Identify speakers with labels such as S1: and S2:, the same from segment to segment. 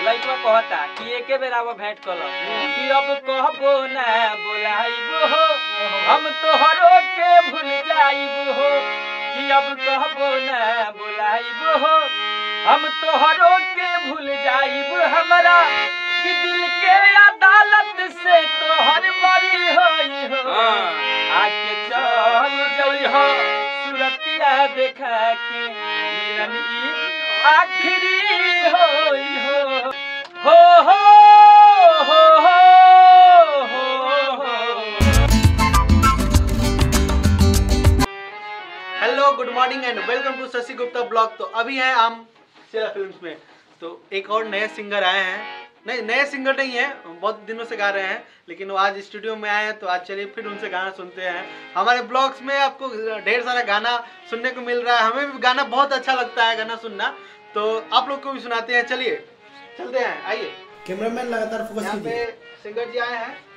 S1: लइकवा कहता कि एके बेर आवा भेंट कल कि अब कहबो ना बोलाइबो हो हम तोहरो के भूल जाइबो हो कि अब कहबो ना बोलाइबो हो हम तोहरो के भूल जाइबो हमरा कि दिल के अदालत से तोहर बरी होई हो आके चल जई हो सुरतिया देखा के मिलन ई आखिरी होई हो हो हो हो हो हो हो
S2: hello good morning and welcome to Shashi Gupta blog तो अभी हैं हम शेरा फिल्म्स में तो एक और नए सिंगर आए हैं नहीं नए सिंगर नहीं है बहुत दिनों से गा रहे हैं लेकिन वो आज स्टूडियो में आए हैं तो आज चलिए फिर उनसे गाना सुनते हैं हमारे ब्लॉग्स में आपको ढेर सारा गाना सुनने को मिल रहा है हमें भी गाना बहुत अच्छा लगता है गाना सुनना तो आप लोग को भी सुनाते हैं चलिए चलते हैं आइए
S3: कैमरामैन लगातार फोकस
S2: यहाँ पे
S3: कीजिए
S2: सिंगर जी आए हैं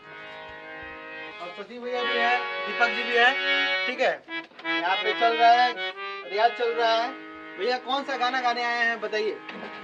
S2: और शशि भैया भी है दीपक जी भी है ठीक है यहाँ पे चल रहा है रियाज चल रहा है भैया कौन सा गाना गाने आए हैं बताइए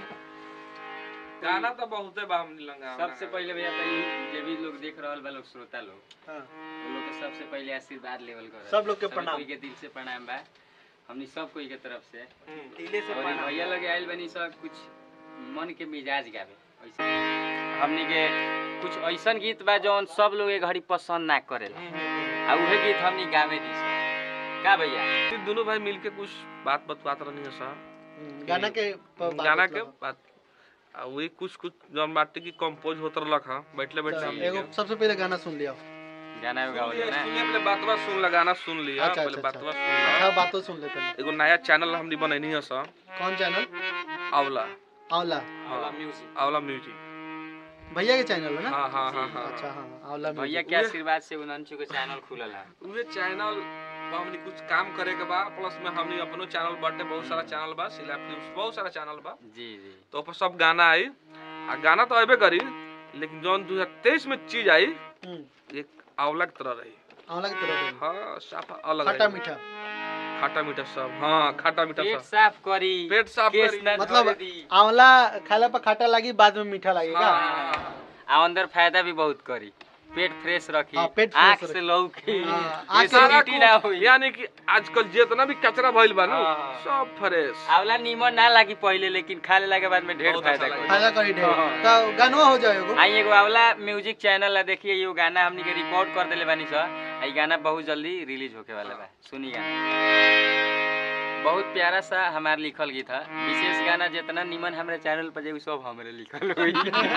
S4: गाना तो बहुते बा हमनी लंगा
S1: सबसे पहले भैया तो ई जे भी लोग देख रहल बा लोग श्रोता लोग
S2: हाँ।
S1: वो लोग के सबसे पहले आशीर्वाद लेवल कर
S2: सब लोग के प्रणाम।
S1: कोई के दिल से प्रणाम बा हमनी सब कोई के तरफ से
S2: टीले से
S1: और ई
S2: पाना।
S1: भैया लगे आइल बनी सब कुछ मन के मिजाज गावे ऐसे हमनी के कुछ ऐसन गीत बा जौन सब लोग ए घड़ी पसंद ना करेला आ उहे गीत हमनी गावे दी सब का भैया
S4: फिर दोनों भाई मिलके कुछ बात बतवात रहनी है सर
S2: हम्म, गाना के प- बात
S4: गाना
S2: बतलाओ।
S4: के बात आ वही कुछ कुछ जौन बाटे की कंपोज होत रहलक हां बैठले बैठले
S2: तो
S4: हमनी
S2: एगो
S4: के
S2: सबसे पहले गाना सुन लिया
S1: गाना
S4: सुन
S1: गाओ
S4: लिया,
S1: ना
S4: सुनिए पहले बातवा सुन ला गाना सुन लिया
S2: अच्छा,
S4: पहले
S2: अच्छा,
S4: बातवा सुन
S2: अच्छा
S4: ला
S2: बातों सुन लेते हैं
S4: एगो नया चैनल हमनी बनैनी है सर
S2: कौन चैनल
S4: आंवला
S2: आंवला
S4: हाँ,
S1: म्यूजिक
S4: आंवला म्यूजिक
S2: भैया के चैनल है ना
S4: हाँ हाँ हाँ हाँ
S2: अच्छा हाँ आंवला
S1: भैया
S2: music।
S1: के आशीर्वाद से उनंचु के चैनल खुलल है
S4: उहे चैनल पर हमनी कुछ काम करे के बा प्लस में हमनी अपनो चैनल बाटे बहुत सारा चैनल बा सिला फिल्म्स बहुत सारा चैनल बा
S1: जी जी
S4: तो ऊपर सब गाना आई आ गाना तो अबे करी लेकिन जौन 2023 में चीज आई
S2: हम्म,
S4: एक आंवला की तरह रही
S2: आंवला की तरह रही।
S4: हाँ साफ अलग
S2: खट्टा
S4: रही।
S2: मीठा
S4: खट्टा मीठा सब हाँ खट्टा मीठा
S1: पेट
S4: सब
S1: साफ करी
S4: पेट साफ
S1: केस
S4: करी।
S1: ना
S2: मतलब
S1: धरे दी।
S2: आंवला खाला पर खट्टा लगी बाद में मीठा लगेगा
S4: हाँ, हाँ, हाँ।
S1: आ अंदर फायदा भी बहुत करी पेट फ्रेश रखी
S2: हाँ, पेट फ्रेश
S1: आँख
S2: रखी।
S1: से लौकी
S2: हाँ, आँख से
S4: सारा
S1: एसिडिटी ना
S4: कुछ
S1: होई
S4: यानी कि आजकल जितना भी कचरा भइल बा नु
S1: हाँ, हाँ।
S4: सब फ्रेश
S1: आंवला नीमन ना लागी पहले लेकिन खा लेला के बाद में ढेर
S4: बहुत
S1: फायदा
S4: अच्छा
S1: करी
S4: लगी।
S2: फायदा करी ढेर
S1: हाँ।
S2: तो गानवा हो जाएगा
S1: आई एगो आंवला म्यूजिक चैनल है देखिए ये गाना हमनी के रिकॉर्ड कर देले बानी सर ई गाना बहुत जल्दी रिलीज होके वाला बा सुनी गाना बहुत प्यारा सा हमार लिखल गीत है विशेष गाना जितना निमन हमारे चैनल पर जे उ सब हमरे लिखल हुई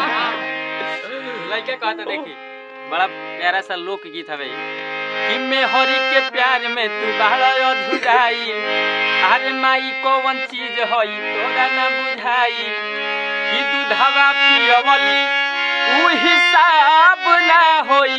S1: लड़का कहता देखी बड़ा प्यारा सा लोक गीत हवे कि मैं हरि के प्यार में तू बड़ा अधुराई अरे माई कौन चीज हई तोरा ना बुझाई कि दूधवा पियवली उ हिसाब ना होई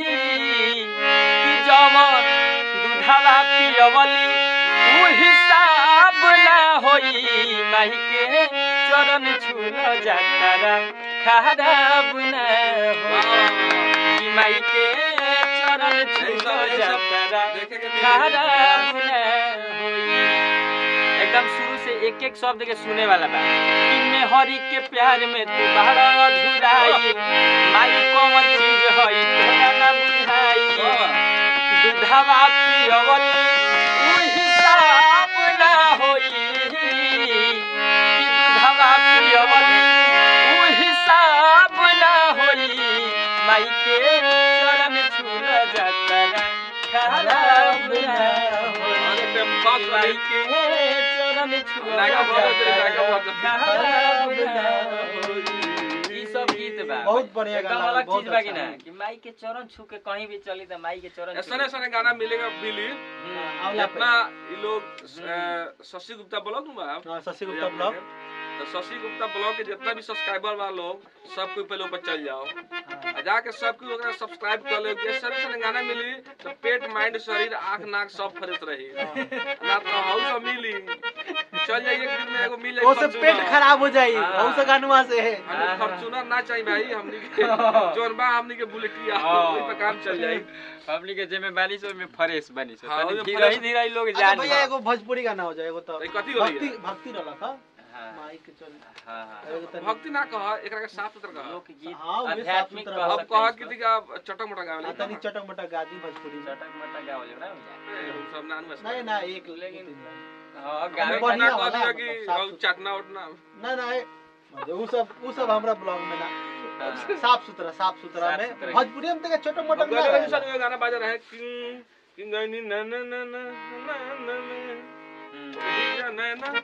S1: कि जवन दूधवा पियवली उ हिसाब ना होई माई के चरण छूल जातारा खराब ना होई कि माई के चरण छूल जातारा
S4: देखे के मिली।
S1: खराब ना होई एकदम शुरू से एक एक शब्द के सुने वाला बा कि मैं हरि के प्यार में तू बड़ा अधूराई माई कौन चीज हई तोरा ना बुझाई दूधवा पियवल उ हिसाब ना होई कि दूधवा पियवल उ हिसाब ना होई माई के चरण छूल जाता खराब ना होई
S4: अरे बात
S1: माई
S4: करी।
S1: के चरण छूल
S4: नागा बहुत होते, नागा बहुत होते।
S1: खराब ना होई। ई सब गीत बा
S2: बहुत बढ़िया
S1: एकदम
S2: गाना,
S1: अलग
S2: बहुत
S1: चीज बा कि
S2: अच्छा।
S1: ना कि माई के चरण छू के कहीं भी चली त माई के चरण छू
S4: ऐसा ऐसा गाना मिलेगा मिली
S1: हम्म।
S2: आंवला पे
S4: जितना ये लोग अ, शशि गुप्ता ब्लॉग नु बा
S2: हाँ, शशि गुप्ता ब्लॉग
S4: तो शशि गुप्ता ब्लॉग के जितना भी सब्सक्राइबर बा लोग सब कोई पहले ऊपर चल जाओ आ जाके सब कोई ओकरा सब्सक्राइब कर ले कि सर सर गाना मिली तो पेट माइंड शरीर आंख नाक सब फ्रेश रही ना तो हाउस सब मिली चल जाइए एक दिन में एगो मिल जाए
S2: वो से पेट खराब हो जाई
S1: हाँ।
S2: बहुत से गानवा से है
S4: हमें फॉर्च्यूनर ना चाहिए भाई हमनी के जोन बा हमनी के बुलेटिया
S1: हाँ।
S4: ओई पे काम चल जाई
S1: पब्लिक के जेमे बाली सो में फ्रेश बनी सो
S4: हाँ,
S1: तनी
S4: ओमे
S1: धीरे
S4: fresh-
S1: धीरे लोग
S2: अच्छा
S1: जान
S2: भैया एगो भोजपुरी गाना हो जाए एगो तो
S4: तो कथी हो रही
S2: भक्ति
S4: है
S2: भक्ति रहला था
S1: हाँ।
S2: माई के चल
S1: हाँ हाँ
S2: एगो तनी-
S4: भक्ति ना कह एकरा के साफ सुथरा कह
S1: लोकगीत
S2: हाँ, उहे
S1: आध्यात्मिक
S2: साफ
S1: कह
S2: सुथरा
S4: अब
S1: सकते
S4: कह
S1: हैं
S4: कि
S1: इसको।
S4: दिखा चटक मटक
S2: आ
S4: गावे
S2: तनी चटक मटक गादी भोजपुरी में
S1: चटक मटक गावल ना भैया
S4: सब नान में
S2: नहीं ना एक
S1: लेकिन-
S2: तीन लाइन।
S1: हाँ
S2: हमें
S1: गावे
S2: बढ़िया
S4: बढ़िया
S1: का
S4: कह
S2: वाला,
S4: दिया कि
S2: साफ
S4: और
S2: सुथरा।
S4: चटना उटना
S2: ना ना ए, मतलब उ सब उ सब हमरा ब्लॉग में ना
S1: हाँ।
S2: साफ सुथरा साफ सुथरा
S1: साफ
S2: में
S1: सुथरा।
S2: भोजपुरी में तक चटक
S4: अब
S2: मटक ना
S4: गले में
S2: रहेला।
S4: सन गाना बाजा रहे किंग किंग गनी न न न न न न न
S1: हम्म।
S4: ठीक है न न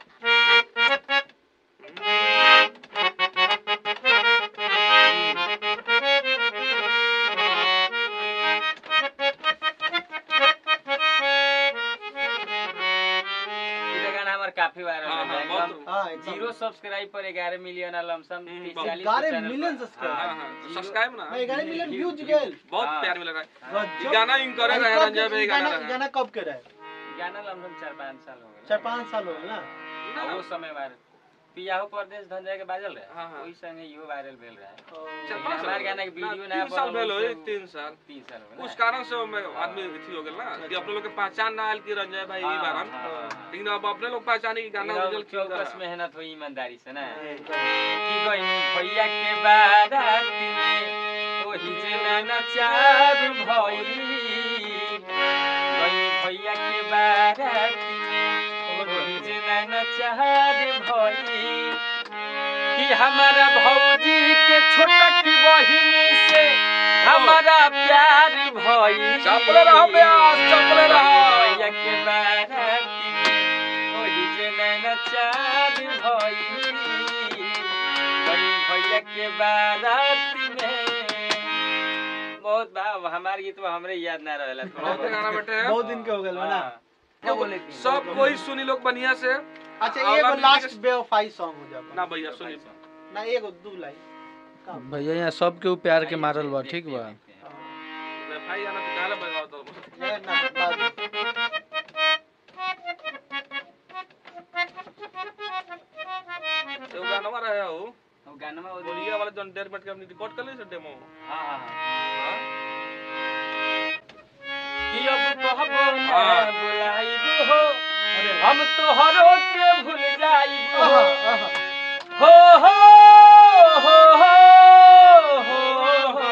S1: ई तो गाना हमार काफी वायरल
S4: हाँ,
S1: हो
S4: हाँ,
S1: एकदम
S4: बहुत-
S2: हाँ एकदम।
S1: जीरो सब्सक्राइब पर 11 मिलियन लमसम
S4: हम्म,
S1: 30
S4: बहुत।
S1: 40
S2: ग्यारह
S1: चैनल
S2: मिलियन
S1: पर।
S2: सब्सक्राइब।
S1: हाँ,
S4: हाँ, हाँ,
S1: जीरो-
S4: सब्सक्राइब ना
S2: नहीं ग्यारह मिलियन
S1: व्यू-
S2: व्यूज गेल
S4: बहुत
S1: हाँ।
S4: प्यार मिल रहा है
S2: गजब।
S4: ई गाना इनकर
S2: अरे
S4: रहे
S2: कब
S4: रंजय
S2: के-
S4: भाई
S2: ई
S4: गाना
S2: गाना
S4: रहे
S2: गाना कब के रहे
S1: गाना लमसम 4 5 साल हो गए
S2: चार पाँच साल हो गए ना
S1: आ, वो समय वायरल पियाहो परदेश धंजा के बाजल रहे
S4: हाँ, हाँ।
S1: ओही संगे इहो वायरल भेल रहे
S4: चार
S1: लेकिन
S4: पाँच
S1: हमार
S4: साल
S1: गाना के
S4: ना,
S1: वीडियो
S4: तीन
S1: ना
S4: साल
S1: बनल,
S4: भेल होई,
S1: उससे-
S4: तीन साल
S1: तीन साल हो गए
S4: उस
S1: ना।
S4: कारण से मैं आदमी अथी हो गेल ना कि अपने लोग के पहचान ना आयल कि रंजय भाई
S1: हाँ,
S4: ई बारन
S1: हाँ, हाँ।
S4: लेकिन अब अपने लोग पहचाने कि गाना
S1: लेकिन अब
S4: ओरिजिनल
S1: चौकस
S4: क्यों
S1: मेहनत हुई ईमानदारी से ना
S2: एकदम।
S1: की गई भैया के बाराती में ओही जे नचार भई गई भैया के बाराती में ओही जे नचार भई कि हमारा भौजी के छोटकी बहिनी से हमारा प्यार भई
S4: चपले रहो ब्यास, चपले रहो।
S1: भैया के बाराती में ओही जे नचार भई गई भैया के बाराती में बहुत बा हमार गीत में हमरे याद ना रहेला थोड़ा
S4: बहुत गाना बैठे हैं
S2: बहुत दिन के हो गए ना
S1: हाँ।
S2: क्या बोले थे?
S4: सब कोई सुनी लोग बढ़िया से
S2: अच्छा
S4: अगला
S2: एगो
S4: म्यूजिक
S2: लास्ट
S4: के-
S2: बेवफाई सॉन्ग हो जा
S4: ना भैया सुनी
S2: ना एगो दू लाइन का?
S3: भैया यहाँ सबके ऊ प्यार के मारल बा ठीक बा
S2: हाँ।
S4: भाई गाना तो गाना बजाओ तो
S2: ये ना बाद में।
S4: तो गाना रहे हो
S1: वो गाना में वो
S4: बोलिए वाला जन डेढ़ मिनट के अपनी रिकॉर्ड कर ली से डेमो
S1: हाँ हाँ हाँ।
S4: हाँ?
S1: कि अब कहबो ना
S4: हाँ।
S1: बुलाइबो हो
S2: अरे
S1: हम तोहरो के भूल जाइबो
S2: आहा,
S1: हो
S2: आहा।
S1: हो हो हो हो हो हो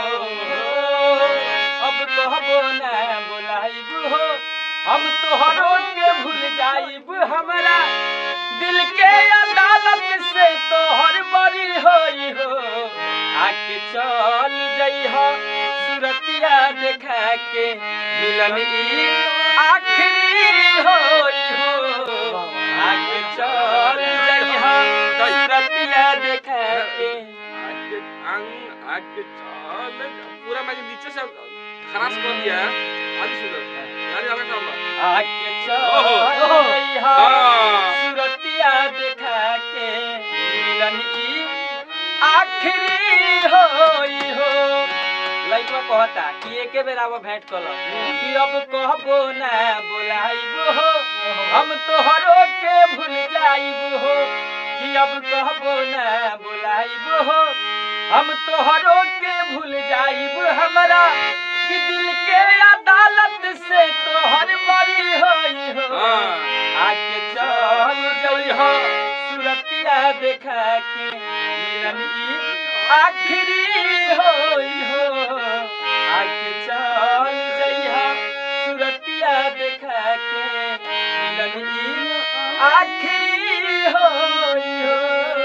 S1: अब कहबो ना बुलाइब हो हम तोहरो के भूल जाइब हमरा दिल के अदालत से तोहर बरी होई हो आके चल जइह सुरतिया देखा के मिलन ई आखिरी होई हो आके चल जइह सुरतिया देखा के
S4: आके अंग आके चल पूरा मैं नीचे से खराश कर दिया है आदि सुधर यानी अलग काम
S1: आके चल
S2: ओहो।
S1: जइह
S4: हाँ।
S1: सुरतिया देखा के मिलन ई आखिरी होई हो लइकवा कहता कि एके बेर आवा भेंट कल कि अब कहबो ना बोलाइबो हो हम तोहरो के भूल जाइबो हो कि अब कहबो ना बोलाइबो हो हम तोहरो के भूल जाइबो हमरा कि दिल के अदालत से तोहर बरी होई हो
S4: हाँ।
S1: आके चल जइह सुरतिया देखा के मिलन ई आखिरी होई हो आके चल जइह सुरतिया देखा के मिलन ई आखिरी होई हो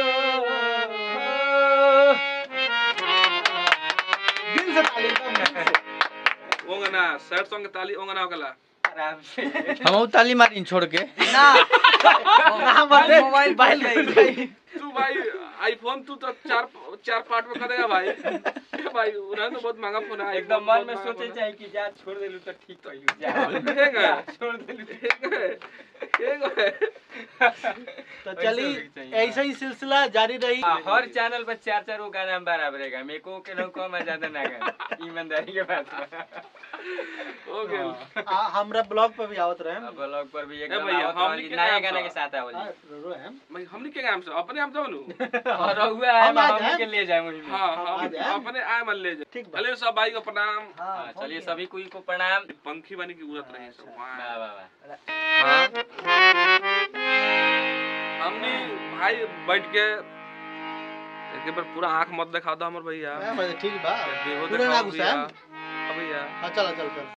S2: दिल से ताली एकदम दिल से।
S4: ओंगना सैड सॉन्ग के ताली ओंगना होगला
S1: आराम से
S3: हम ऊ ताली मारी छोड़ के
S2: ना ना मत मोबाइल बाइल गई
S4: तू भाई आईफोन तू तो चार चार पार्ट में करेगा भाई ए भाई उन्होंने तो बहुत महंगा फोन है
S1: एकदम मन में सोचे चाहिए कि जा छोड़ देलू तो ठीक कहियो जा
S4: ठीक है
S1: जा, छोड़ देलू तो
S4: ठीक है ठीक है
S2: तो चली
S1: होना चाहिए।
S2: ऐसा ही सिलसिला जारी रही
S1: हाँ, हर चैनल पर चार चार गो गाना हम बराबर है मेरे को के लोग कम है ज्यादा ना गाना ईमानदारी के बात बा।
S4: हो गेल
S2: आ, हमरा ब्लॉग पर भी आवत रहे
S1: अब ब्लॉग पर भी
S4: ए
S1: एकदम
S4: भैया,
S1: आवत
S4: हमनी
S1: वाली
S4: के
S1: नया
S4: नाम
S1: गाना
S4: सा।
S1: के साथ आवल
S2: आ, रो हम
S4: मैं हमनी के नाम से अपने आप जाओ नु
S1: और रहुआ है
S2: हम आ
S1: हम
S2: जाएं।
S1: के ले जाए वही में
S4: हाँ
S2: हम
S4: हम
S2: आ जाएं।
S4: अपने आए मन ले जा
S2: ठीक बा
S4: चलिए सब भाई को प्रणाम
S1: हाँ, चलिए सभी कोई को प्रणाम
S4: पंखी बनी की उड़त रही सब
S1: वाह
S4: वाह।
S1: वाह वाह
S4: हाँ हमनी भाई बैठ के एक बार पूरा आंख मत दिखा दो हमर भैया
S2: हाँ, मतलब ठीक बा
S4: देखो
S2: पूरा ना
S4: दिखाओ
S2: घुसाएम?
S4: भैया हाँ भैया
S2: हाँ चलो चलो चलो